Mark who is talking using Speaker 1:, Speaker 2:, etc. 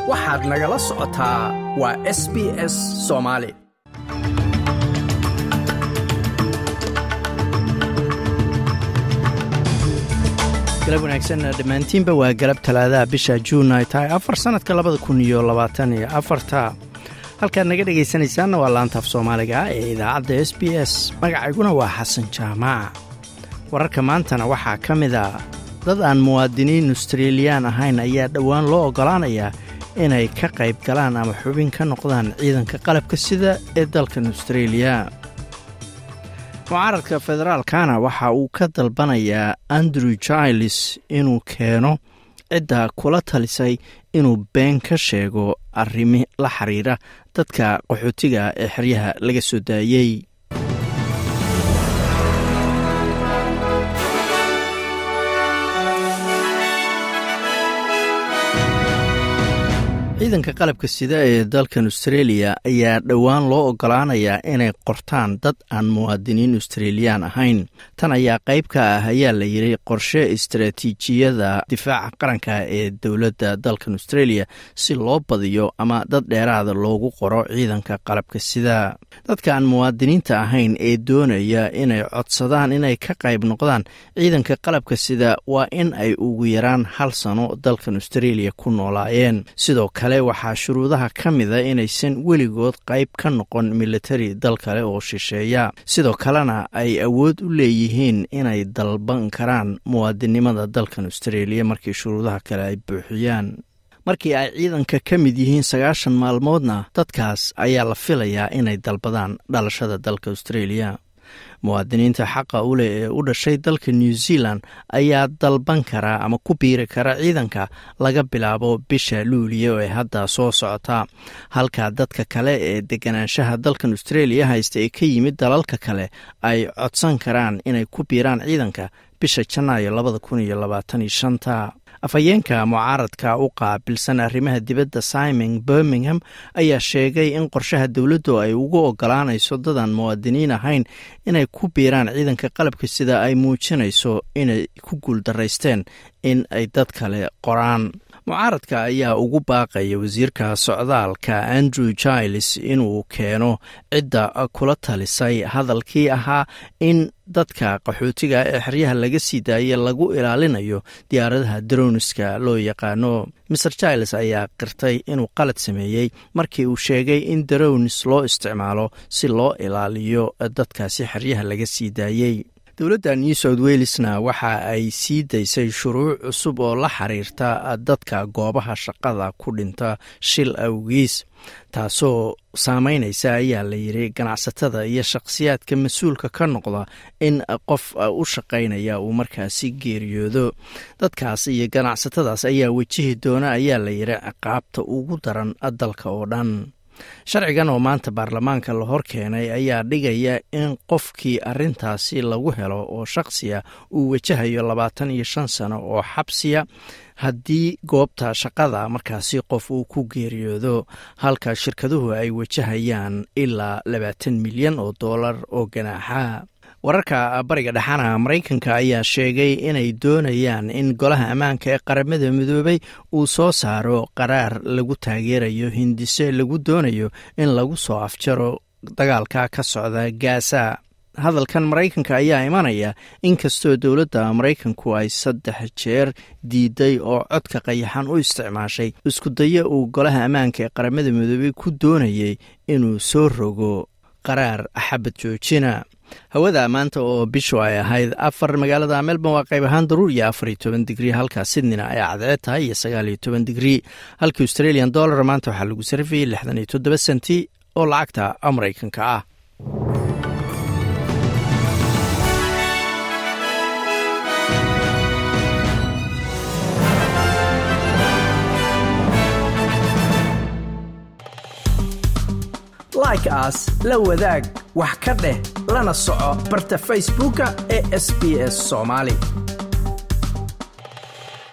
Speaker 1: waxaad nagala socotaa waa s b s soomaali galab wanaagsan dhammaantiinba waa galab talaadaha bisha juun ay tahay afar sannadka labada kun iyo labaatan iyo afarta halkaad naga dhegaysanaysaanna waa laantaaf soomaaliga ee idaacadda s b s magacayguna waa xasan jaamac wararka maantana waxaa ka mid a dad aan muwaadiniin australiyaan ahayn ayaa dhowaan loo oggolaanayaa inay ka qayb galaan ama xubin ka noqdaan ciidanka qalabka sida ee dalkan austraeliya mucaaradka federaalkana waxa uu ka dalbanayaa andrew giles inuu keeno cidda kula talisay inuu been ka sheego arrimi la xiriira dadka qaxootiga ee xeryaha laga soo daayey ciidanka qalabka sida ee dalkan austraeliya ayaa dhowaan loo oggolaanayaa inay qortaan dad aan muwaadiniin australiyaan ahayn tan ayaa qayb ka ah ayaa la yidhi qorshe istaraatiijiyada difaaca qaranka ee dowladda dalkan australia si loo badiyo ama dad dheeraada loogu qoro ciidanka qalabka sida dadka aan muwaadiniinta ahayn ee doonaya inay codsadaan inay ka qayb noqdaan ciidanka qalabka sida waa in ay ugu yaraan hal sano dalkan australia ku noolaayeen sidoo kale waxaa shuruudaha ka mida inaysan weligood qayb ka noqon militari dal kale oo shisheeya sidoo kalena ay awood u leeyihiin inay dalban karaan muwaadinimada dalkan australia markii shuruudaha kale ay buuxiyaan markii ay ciidanka ka mid yihiin sagaashan maalmoodna dadkaas ayaa la filayaa inay dalbadaan dhalashada dalka australia muwaadiniinta xaqa u leh ee u dhashay dalka new zealand ayaa dalban karaa ama ku biiri kara ciidanka laga bilaabo bisha luuliya ee hadda soo socota halka dadka kale ee deganaanshaha dalkan australia haysta ee ka yimid dalalka kale ay codsan karaan inay ku biiraan ciidanka bisha janaayo labada kun iyo labaatan iyo shanta afhayeenka mucaaradka u qaabilsan arrimaha dibadda simon birmingham ayaa sheegay in qorshaha dowladdu ay ugu ogolaanayso dadaan muwaadiniin ahayn inay ku biiraan ciidanka qalabka sida ay muujinayso inay ku guuldaraysteen in ay dad kale qoraan mucaaradka ayaa ugu baaqaya wasiirka socdaalka andrew giles inuu keeno cidda kula talisay hadalkii ahaa in dadka qaxootiga ee xeryaha laga sii daayay lagu ilaalinayo diyaaradaha daroniska loo yaqaano maer giles ayaa qirtay inuu qalad sameeyey markii uu sheegay in daronis loo isticmaalo si loo ilaaliyo dadkaasi xeryaha laga sii daayey dowladda new south welesna waxa ay sii daysay shuruuc cusub oo la xiriirta dadka goobaha shaqada ku dhinta shil awgiis taasoo saameynaysa ayaa la yidhi ganacsatada iyo shakhsiyaadka mas-uulka ka noqda in qof u shaqaynaya uu markaasi geeriyoodo dadkaas iyo ganacsatadaas ayaa wejihi doona ayaa la yidhi ciqaabta ugu daran dalka oo dhan sharcigan oo maanta baarlamaanka la hor keenay ayaa dhigaya in qofkii arintaasi lagu helo oo shakhsiya uu wajahayo labaatan iyo shan sano oo xabsiya haddii goobta shaqada markaasi qof uu ku geeriyoodo halka shirkaduhu ay wajahayaan ilaa labaatan milyan oo doolar oo ganaaxa wararka bariga dhexana maraykanka ayaa sheegay inay doonayaan in golaha ammaanka ee qaramada midoobay uu soo saaro qaraar lagu taageerayo hindise lagu doonayo in lagu soo afjaro dagaalka ka socda gaasa hadalkan maraykanka ayaa imanaya inkastoo dowladda maraykanku ay saddex jeer diiday oo codka qayaxan u isticmaashay iskudayo uu golaha ammaanka ee qaramada midoobay ku doonayay inuu soo rogo qaraar xabad joojina hawada maanta oo bishu ay ahayd afar magaalada melbourne waa qayb ahaan daruur iyo afar iyo toban digrii halka sydneyna ay cadceed tahay iyo sagaal iyo toban digrii halka australian dollar maanta waxaa lagu sarifayay lixdan iyo toddoba senti oo lacagta maraykanka ah like aas la wadaag wax ka dheh lana soco barta facebooka ee sb s somaali